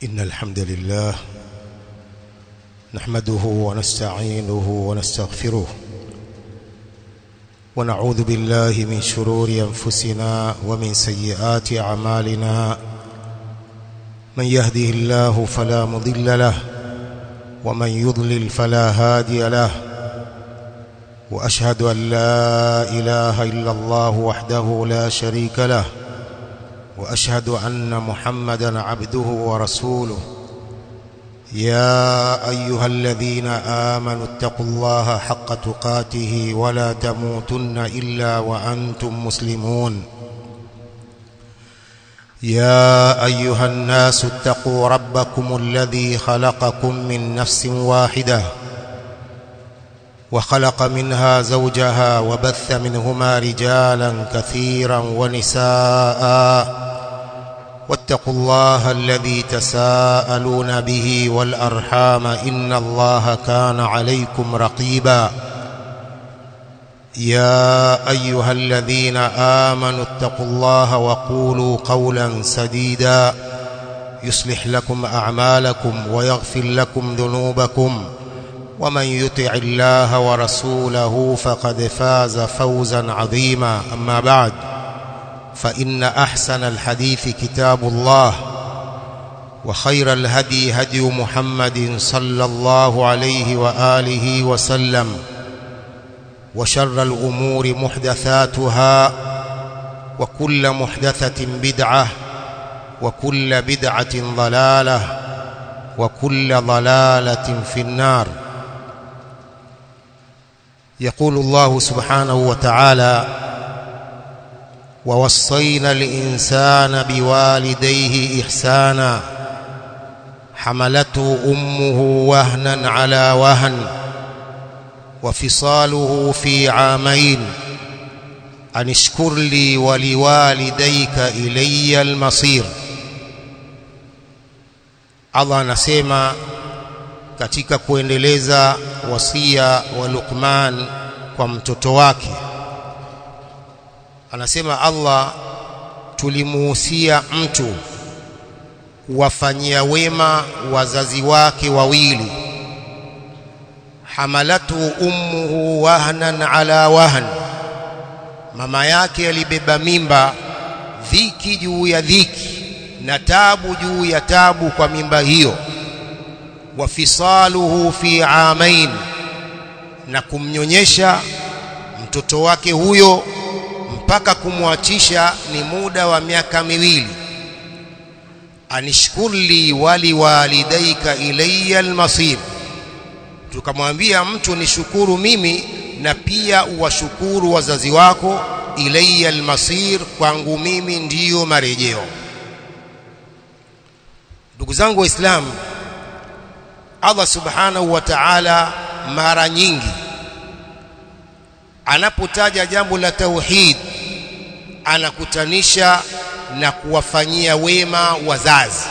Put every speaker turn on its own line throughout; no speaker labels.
إن الحمد لله نحمده ونستعينه ونستغفره ونعوذ بالله من شرور أنفسنا ومن سيئات أعمالنا من يهده الله فلا مضل له ومن يضلل فلا هادي له وأشهد أن لا إله إلا الله وحده لا شريك له وأشهد أن محمدا عبده ورسوله يا أيها الذين آمنوا اتقوا الله حق تقاته ولا تموتن إلا وأنتم مسلمون يا أيها الناس اتقوا ربكم الذي خلقكم من نفس واحدة وخلق منها زوجها وبث منهما رجالا كثيرا ونساء واتقوا الله الذي تساءلون به والأرحام إن الله كان عليكم رقيبا يا أيها الذين آمنوا اتقوا الله وقولوا قولا سديدا يصلح لكم أعمالكم ويغفر لكم ذنوبكم ومن يطع الله ورسوله فقد فاز فوزا عظيما أما بعد فإن أحسن الحديث كتاب الله وخير الهدي هدي محمد صلى الله عليه وآله وسلم وشر الأمور محدثاتها وكل محدثة بدعة وكل بدعة ضلالة وكل ضلالة في النار يقول الله سبحانه وتعالى ووصينا الإنسان بوالديه إحسانا حملته أمه وهنا على وهن وفصاله في عامين أن اشكر لي ولوالديك إلي المصير Allah anasema katika kuendeleza wasia wa Luqman kwa mtoto wake anasema Allah tulimuhusia mtu kuwafanyia wema wazazi wake wawili hamalatu ummuhu wahnan ala wahn mama yake alibeba mimba dhiki juu ya dhiki na tabu juu ya tabu kwa mimba hiyo wafisaluhu fi amain na kumnyonyesha mtoto wake huyo mpaka kumwachisha ni muda wa miaka miwili anishkurli wali walidaika ilayya almasir tukamwambia mtu nishukuru mimi na pia uwashukuru wazazi wako ilayya almasir kwangu mimi ndiyo marejeo ndugu zangu waislamu Allah subhanahu wa ta'ala mara nyingi anapotaja jambo la tauhid anakutanisha na kuwafanyia wema wazazi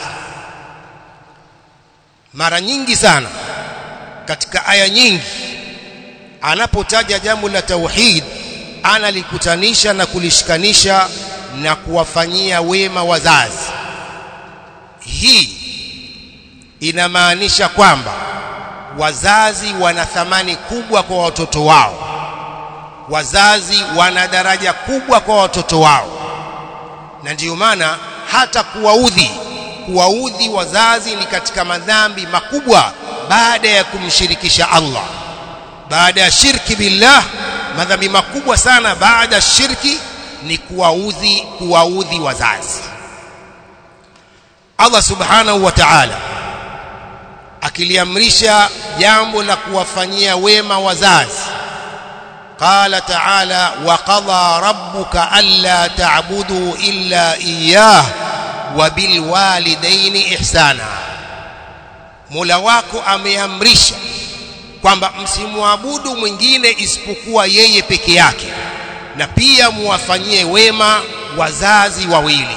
mara nyingi sana katika aya nyingi anapotaja jambo la tauhid analikutanisha na kulishikanisha na kuwafanyia wema wazazi hii inamaanisha kwamba wazazi wana thamani kubwa kwa watoto wao wazazi wana daraja kubwa kwa watoto wao na ndiyo maana hata kuwaudhi kuwaudhi wazazi ni katika madhambi makubwa baada ya kumshirikisha Allah baada ya shirki billah madhambi makubwa sana baada ya shirki ni kuwaudhi kuwaudhi wazazi Allah subhanahu wa ta'ala akiliamrisha jambo la kuwafanyia wema wazazi قال تعالى وقضى ربك ألا تعبدوا إلا إياه وبالوالدين إحسانا Mola wako ameamrisha kwamba msimwabudu mwingine isipokuwa yeye peke yake na pia muwafanyie wema wazazi wawili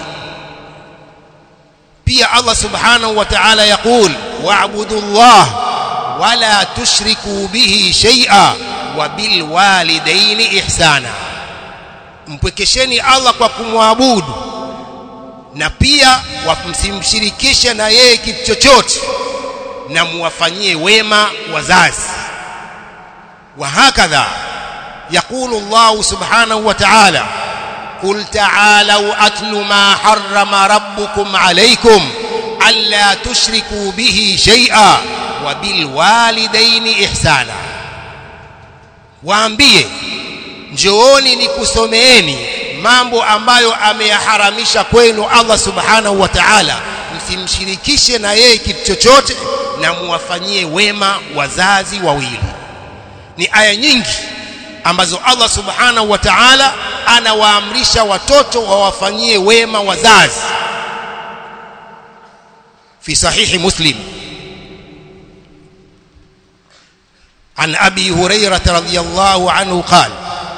pia Allah subhanahu wa ta'ala yaqul wa'budu Allah wala tushriku bihi shay'a wa bil walidaini ihsana mpwekesheni Allah kwa kumwabudu na pia msimshirikishe na yeye kitu chochote na muwafanyie wema wazazi وهكذا يقول الله سبحانه وتعالى قل تعالوا أتل ما حرم ربكم عليكم ألا تشركوا به شيئا وبالوالدين إحسانا waambie njooni nikusomeeni mambo ambayo ameyaharamisha kwenu Allah subhanahu wa ta'ala msimshirikishe na yeye kitu chochote na muwafanyie wema wazazi wawili ni aya nyingi ambazo Allah subhanahu wa ta'ala anawaamrisha watoto wawafanyie wema wazazi fi sahihi muslim عن أبي هريرة رضي الله عنه قال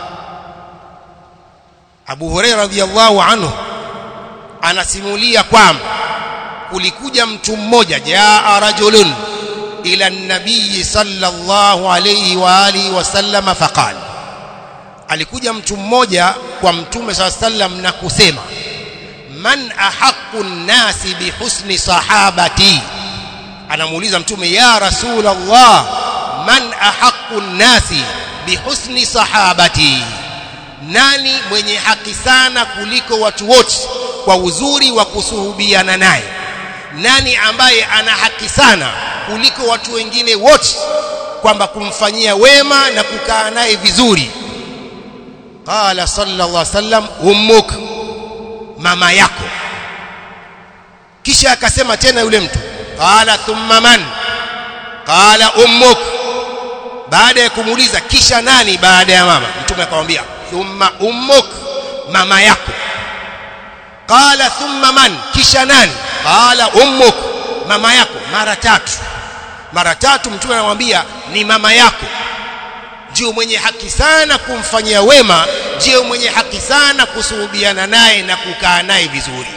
أبو هريرة رضي الله عنه anasimulia kwamba kulikuja mtu mmoja jaa rajulun ila an-nabiy sallallahu alayhi wa alihi wasallam faqal alikuja mtu mmoja kwa mtume sallallahu alayhi wasallam na kusema man ahaqqu an-nasi bihusni sahabati anamuuliza mtume ya rasulullah man ahaqqu an-nasi bihusni sahabati nani mwenye haki sana kuliko watu wote kwa uzuri wa kusuhubiana naye nani ambaye ana haki sana kuliko watu wengine wote kwamba kumfanyia wema na kukaa naye vizuri qala sallallahu alaihi wasallam ummuk mama yako kisha akasema tena yule mtu qala thumma man qala ummuk baada ya kumuuliza kisha nani baada ya mama mtume akamwambia thumma ummuk mama yako qala thumma man kisha nani qala ummuk mama yako mara tatu mara tatu mtume anamwambia ni mama yako ndio mwenye haki sana kumfanyia wema ndio mwenye haki sana kusuhubiana naye na kukaa naye vizuri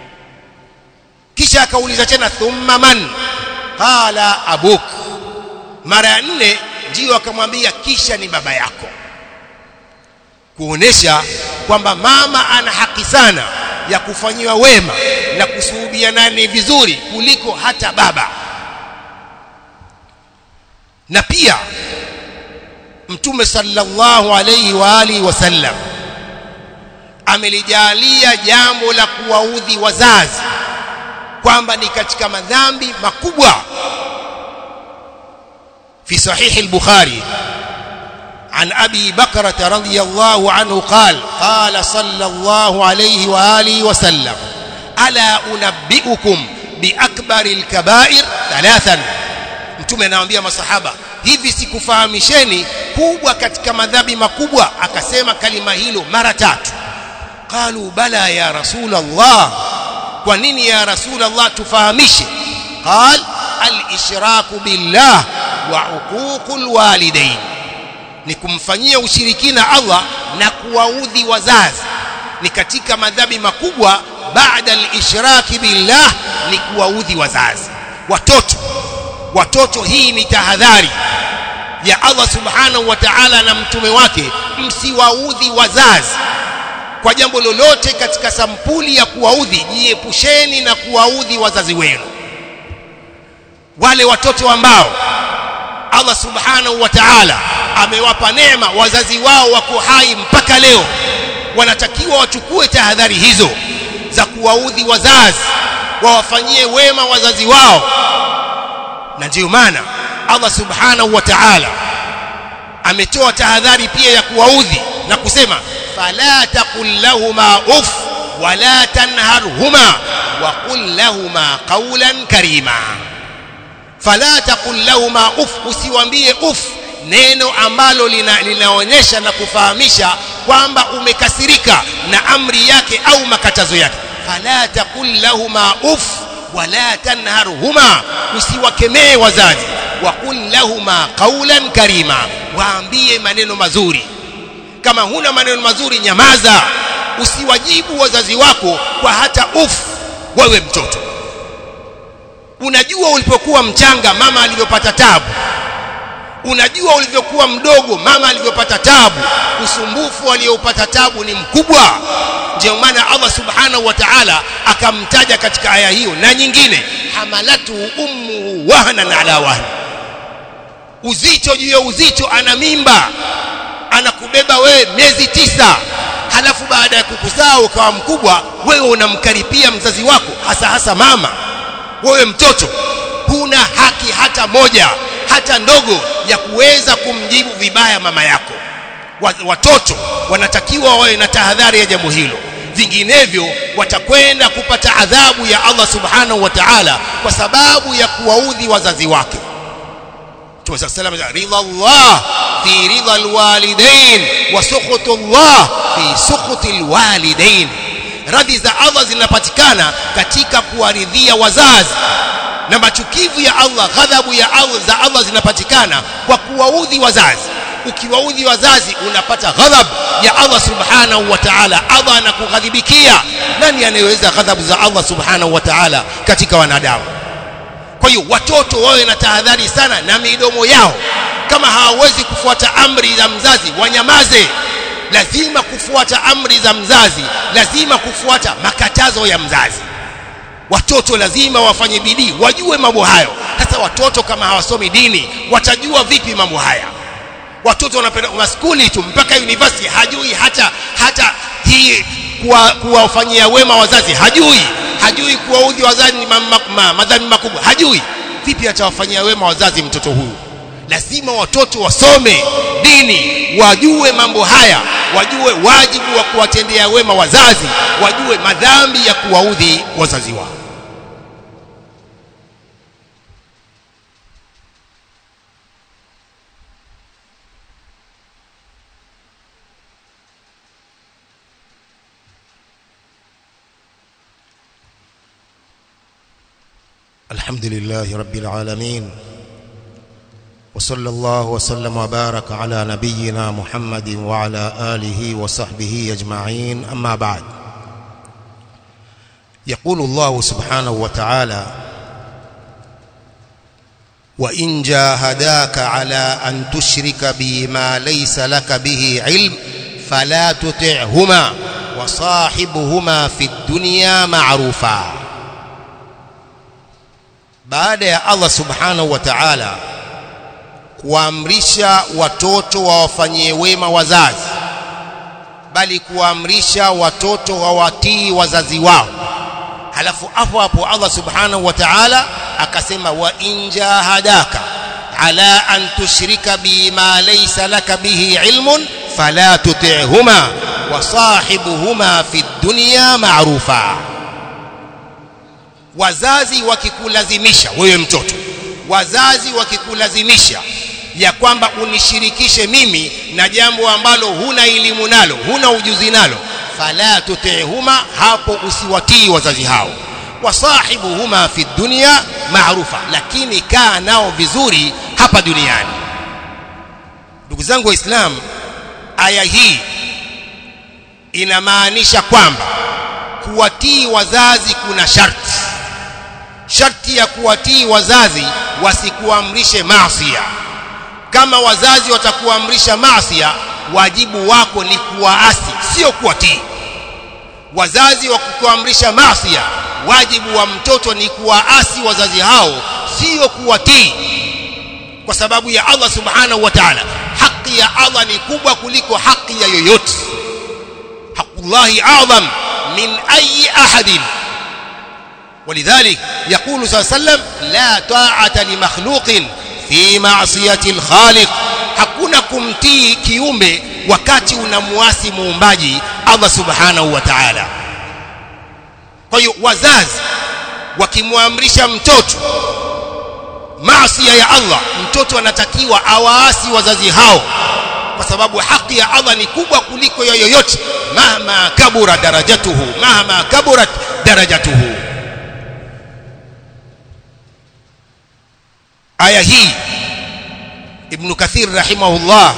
kisha akauliza tena thumma man qala abuk mara ya nne ndio akamwambia kisha ni baba yako kuonesha kwamba mama ana haki sana ya kufanyiwa wema na kusuhubiana naye vizuri kuliko hata baba na pia mtume sallallahu alayhi wa alihi wasallam amelijalia jambo la kuwaudhi wazazi kwamba ni katika madhambi makubwa في صحيح البخاري عن أبي بكرة رضي الله عنه قال قال صلى الله عليه وآله وسلم ألا أنبئكم بأكبر الكبائر ثلاثا mtume anawaambia masahaba hivi sikufahamisheni kubwa katika madhambi makubwa akasema kalima hilo mara tatu qalu bala ya rasul Allah kwa nini ya rasul Allah tufahamishe qal al-ishraku billah wa uququl walidain ni kumfanyia ushirikina Allah na kuwaudhi wazazi ni katika madhambi makubwa baada al-ishraki billah ni kuwaudhi wazazi watoto watoto hii ni tahadhari ya Allah subhanahu wa ta'ala na mtume wake msiwaudhi wazazi kwa jambo lolote katika sampuli ya kuwaudhi jiepusheni na kuwaudhi wazazi wenu wale watoto ambao Allah subhanahu wa ta'ala amewapa neema wazazi wao wako hai mpaka leo wanatakiwa wachukue tahadhari hizo za kuwaudhi wazazi wawafanyie wema wazazi wao na ndiyo maana Allah subhanahu wa ta'ala ametoa tahadhari pia ya kuwaudhi na kusema fala taqul lahuma uff wala tanharhuma wa qul lahuma qawlan karima fala taqul lahuma uff usiwambie uff neno ambalo lina, linaonyesha na kufahamisha kwamba umekasirika na amri yake au makatazo yake fala taqul lahuma uff wala tanharhuma usiwakemee wazazi waqul lahuma qawlan karima waambie maneno mazuri kama huna maneno mazuri nyamaza usiwajibu wazazi wako kwa hata uf wewe mtoto unajua ulipokuwa mchanga mama alivyopata tabu unajua ulivyokuwa mdogo mama alivyopata tabu usumbufu aliyoupata tabu ni mkubwa ndio maana Allah subhanahu wa ta'ala akamtaja katika aya hiyo na nyingine hamalatu ummu wahnan ala wahn uzito juu ya uzito ana mimba anakubeba wewe miezi tisa halafu baada ya kukuzaa ukawa mkubwa wewe unamkaripia mzazi wako hasa hasa mama wewe mtoto huna haki hata moja hata ndogo ya kuweza kumjibu vibaya mama yako watoto wanatakiwa wawe na tahadhari ya jambo hilo vinginevyo watakwenda kupata adhabu ya Allah subhanahu wa ta'ala kwa sababu ya kuwaudhi wazazi wake Mtume sallallahu alayhi wasallam ridha Allah fi ridha alwalidain wa sukhutu Allah fi sukhuti alwalidain radhi za Allah zinapatikana katika kuwaridhia wazazi na machukivu ya Allah ghadhabu ya Allah za Allah zinapatikana kwa kuwaudhi wazazi ukiwaudhi wazazi unapata ghadhab ya Allah subhanahu wa ta'ala Allah anakughadhibikia nani anayeweza ghadhabu za Allah subhanahu wa ta'ala katika wanadamu kwa hiyo watoto wawe na tahadhari sana na midomo yao kama hawawezi kufuata amri za mzazi wanyamaze lazima kufuata amri za mzazi lazima kufuata makatazo ya mzazi watoto lazima wafanye bidii wajue mambo hayo sasa watoto kama hawasomi dini watajua vipi mambo haya watoto wanapenda maskuli tu mpaka university hajui hata hata hii kuwafanyia kuwa wema wazazi hajui hajui kuwaudhi wazazi ni madhambi makubwa hajui vipi atawafanyia wema wazazi mtoto huyu lazima watoto wasome dini wajue mambo haya wajue wajibu wa kuwatendea wema wazazi wajue madhambi ya kuwaudhi wazazi wao
الحمد لله رب العالمين وصلى الله وسلم وبارك على نبينا محمد وعلى آله وصحبه أجمعين أما بعد يقول الله سبحانه وتعالى وإن جاهداك على أن تشرك بي ما ليس لك به علم فلا تطعهما وصاحبهما في الدنيا معروفا baada ya Allah subhanahu wa ta'ala kuamrisha watoto wawafanyie wema wazazi bali kuamrisha watoto wawatii wazazi wao halafu hapo hapo Allah subhanahu wa ta'ala akasema wa injahadaka ala an tushrika bima laysa laka bihi ilmun fala tuti'huma wa sahibuhuma fi dunya ma'rufa wazazi wakikulazimisha wewe mtoto wazazi wakikulazimisha ya kwamba unishirikishe mimi na jambo ambalo huna elimu nalo huna ujuzi nalo fala tutihuma hapo usiwatii wazazi hao wasahibuhuma fi dunya maarufa lakini kaa nao vizuri hapa duniani ndugu zangu waislamu aya hii inamaanisha kwamba kuwatii wazazi kuna sharti sharti ya kuwatii wazazi wasikuamrishe maasiya kama wazazi watakuamrisha maasiya wajibu wako ni kuwaasi sio kuwatii wazazi wakukuamrisha maasiya wajibu wa mtoto ni kuwaasi wazazi hao sio kuwatii kwa sababu ya Allah subhanahu wa ta'ala haki ya Allah ni kubwa kuliko haki ya yoyote haqullahi a'zam min ayi ahadin ولذلك يقول صلى الله عليه وسلم لا طاعة لمخلوق في معصية الخالق hakuna kumtii kiumbe wakati unamuasi muumbaji Allah subhanahu wa ta'ala kwa hiyo wazazi wakimwamrisha mtoto maasi ya Allah mtoto anatakiwa awaasi wazazi hao kwa sababu haki ya Allah ni kubwa kuliko ya yoyote mahma kabura darajatuhu mahma kaburat darajatuhu aya hii ibn kathir rahimahullah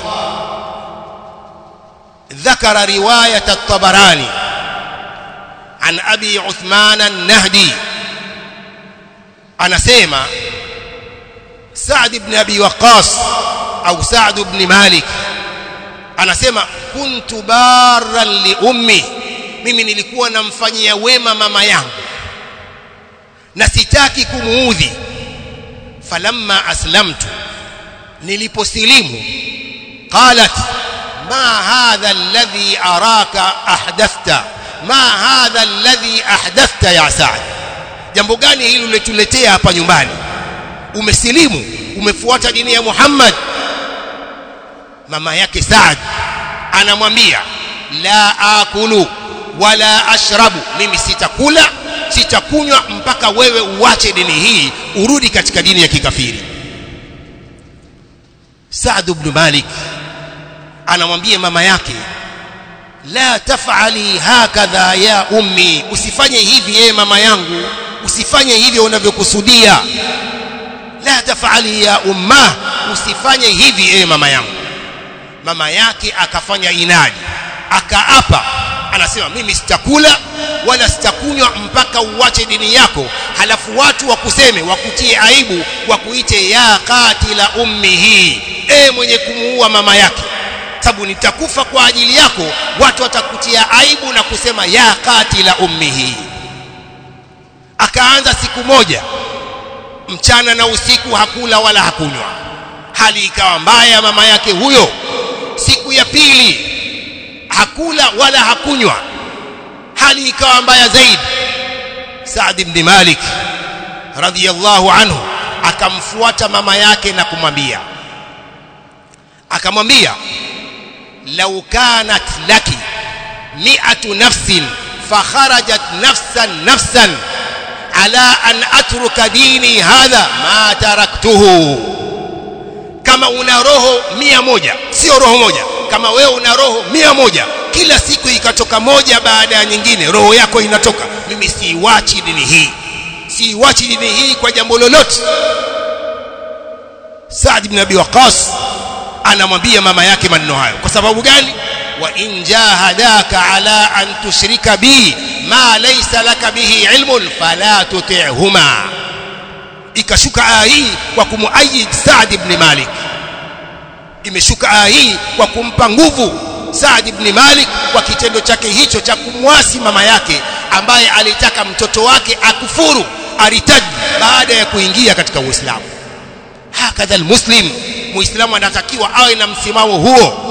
ذكر رواية الطبراني عن أبي عثمان النهدي أنا سيما سعد بن أبي وقاص
au Sa'd ibn Malik anasema kuntu barran li ummi mimi nilikuwa namfanyia wema mama yangu na sitaki kumuudhi falamma aslamtu niliposilimu qalat ma hadha alladhi araka ahdathta ma hadha alladhi ahdathta ya Sa'd jambo gani hili uletuletea hapa nyumbani umesilimu umefuata dini ya Muhammad mama yake Saad anamwambia la akulu wala ashrabu mimi sitakula sitakunywa mpaka wewe uache dini hii urudi katika dini ya kikafiri Saad ibn Malik anamwambia mama yake la tafali hakadha ya ummi usifanye hivi yeye mama yangu usifanye hivyo unavyokusudia la tafali ya umma usifanye hivi ewe mama yangu mama yake akafanya inadi akaapa anasema mimi sitakula wala sitakunywa mpaka uache dini yako halafu watu wakuseme wakutie aibu wakuite ya katila ummihi e mwenye kumuua mama yake sababu nitakufa kwa ajili yako watu watakutia aibu na kusema ya katila ummihi akaanza siku moja mchana na usiku hakula wala hakunywa hali ikawa mbaya mama yake huyo siku ya pili hakula wala hakunywa hali ikawa mbaya zaidi Saad ibn Malik radhiyallahu anhu akamfuata mama yake na kumwambia akamwambia law kanat laki mi'atu nafsin fakharajat nafsan nafsan ala an atruka dini hadha ma taraktuhu kama una roho mia moja sio roho moja kama wewe una roho mia moja kila siku ikatoka moja baada ya nyingine roho yako inatoka mimi siiwachi dini hii siiwachi dini hii kwa jambo lolote Saad ibn Abi Waqqas anamwambia mama yake maneno hayo kwa sababu gani wa in jahadaka ala an tushrika bi ma laysa laka bihi ilmun fala tuti'huma ikashuka aya hii kwa kumuayid Saad ibn Malik imeshuka aya hii kwa kumpa nguvu Saad ibn Malik kwa kitendo chake hicho cha kumwasi mama yake ambaye alitaka mtoto wake akufuru aritaji baada ya kuingia katika Uislamu hakadha almuslim muislamu anatakiwa awe na msimamo huo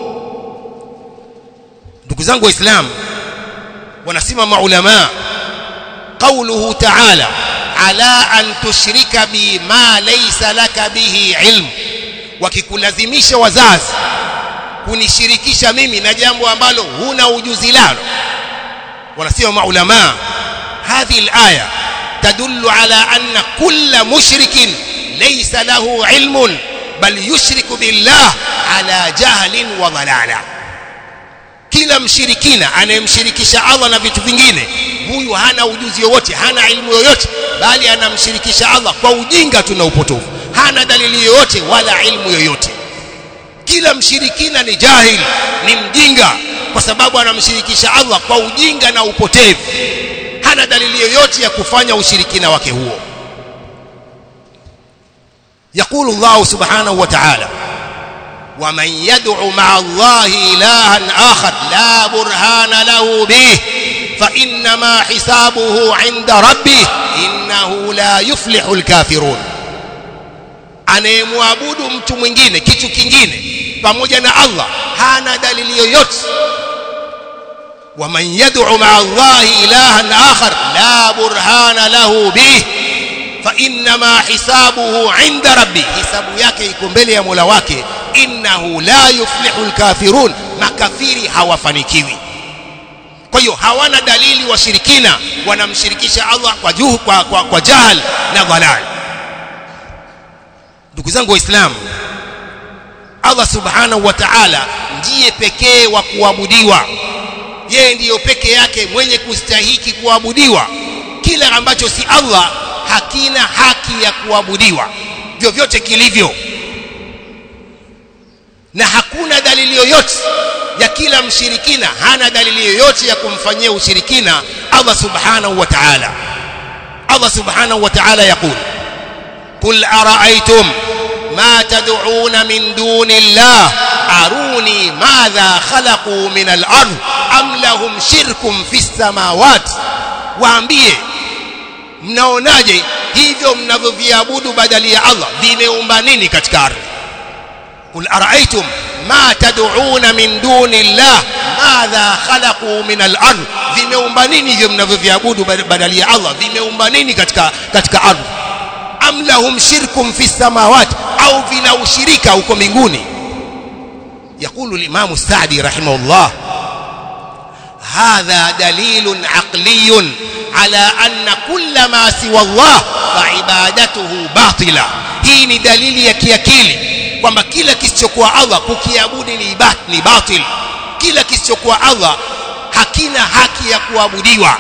ndugu zangu waislamu wanasema maulama قوله تعالى على أن تشرك بي ما ليس لك به علم wakikulazimisha wazazi kunishirikisha mimi na jambo ambalo huna ujuzi lalo wanasema maulama hadhihi alaya tadullu ala anna kulla mushrikin laysa lahu ilmun bal yushriku billah ala jahlin wa dhalala kila mshirikina anayemshirikisha Allah na vitu vingine huyu hana ujuzi wowote hana ilmu yoyote bali anamshirikisha Allah kwa ujinga tu na upotofu hana dalili yoyote wala ilmu yoyote kila mshirikina ni jahil ni mjinga kwa sababu anamshirikisha Allah kwa ujinga na upotevu hana dalili yoyote ya kufanya ushirikina wake huo يقول الله سبحانه وتعالى ومن يدع مع الله إلها آخر لا برهان له به فإنما حسابه عند ربه إنه لا يفلح الكافرون anayemwabudu mtu mwingine kitu kingine pamoja na Allah hana dalili yoyote waman yad'u ma'a Allah ilahan akhar la burhana lahu bih fa inma hisabuhu 'inda rabbi hisabu yake iko mbele ya Mola wake innahu la yuflihu alkafirun makafiri hawafanikiwi kwa hiyo hawana dalili washirikina wanamshirikisha Allah kwa juhu kwa, kwa, kwa jahal na dhalal ndugu zangu waislamu Allah subhanahu wa ta'ala ndiye pekee wa kuabudiwa yeye ndiyo peke yake mwenye kustahiki kuabudiwa kila ambacho si Allah hakina haki ya kuabudiwa vyovyote kilivyo na hakuna dalili yoyote ya kila mshirikina hana dalili yoyote ya kumfanyia ushirikina Allah subhanahu wa ta'ala Allah subhanahu wa ta'ala yakul قل أرأيتم
ما تدعون من دون الله أروني ماذا خلقوا من الأرض أم لهم شرك في السماوات waambie mnaonaje hivyo mnavyoviabudu badali ya Allah vimeumba nini katika ardhi qul ara'aytum ma tad'una min duni llah madha khalaqu min al-ard vimeumba nini hivyo mnavyoviabudu badali ya Allah vimeumba nini katika katika ardhi am lahum shirkun fi samawati au vina ushirika huko mbinguni يقول الإمام السعدي رحمه الله هذا دليل عقلي على أن كل ما سوى الله فعبادته باطلة hii ni dalili ya kiakili kwamba kila kisichokuwa Allah kukiabudu ni ibat ni batil kila kisichokuwa Allah hakina haki ya kuabudiwa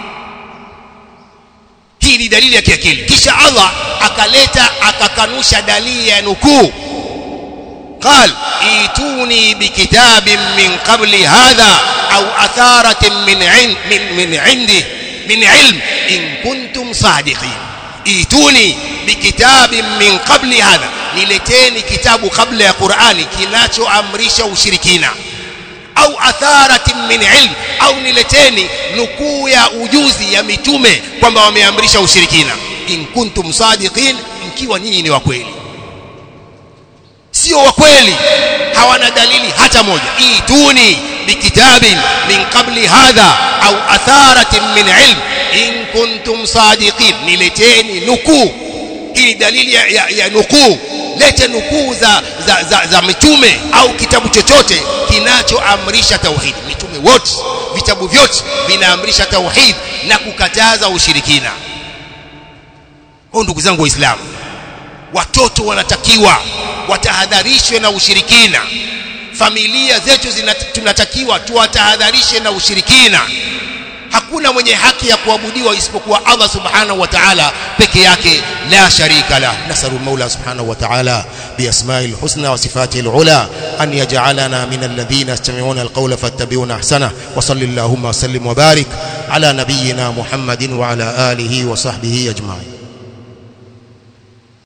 hii ni dalili ya kiakili kisha Allah akaleta akakanusha dalili ya nukuu قال ايتوني بكتاب من قبل هذا او اثاره من عند من, من عندي من علم ان كنتم صادقين ايتوني بكتاب من قبل هذا nileteni kitabu kabla ya Qur'ani kinachoamrisha ushirikina au atharatin min ilm au nileteni nukuu ya ujuzi ya mitume kwamba wameamrisha ushirikina in kuntum sadiqin mkiwa nyinyi ni wa kweli sio wa kweli hawana dalili hata moja ituni bikitabin min qabli hadha au atharatin min ilm in kuntum sadiqin nileteni nukuu hii dalili ya, ya, ya nukuu lete nukuu za, za, za, za mitume au kitabu chochote kinachoamrisha tauhid mitume wote vitabu vyote vinaamrisha tauhid na kukataza ushirikina kwa ndugu zangu waislamu watoto wanatakiwa watahadharishwe na ushirikina familia zetu tunatakiwa tuwatahadharishe na ushirikina hakuna mwenye haki ya kuabudiwa isipokuwa Allah subhanahu wa ta'ala peke yake la sharika la nasalu maula subhanahu wa ta'ala biasma'il husna wa sifatihi alula an yaj'alana min alladhina yastami'una alqawla fattabi'una ahsana wa sallallahu wa sallim wa barik ala nabiyyina muhammadin wa ala alihi wa sahbihi ajma'in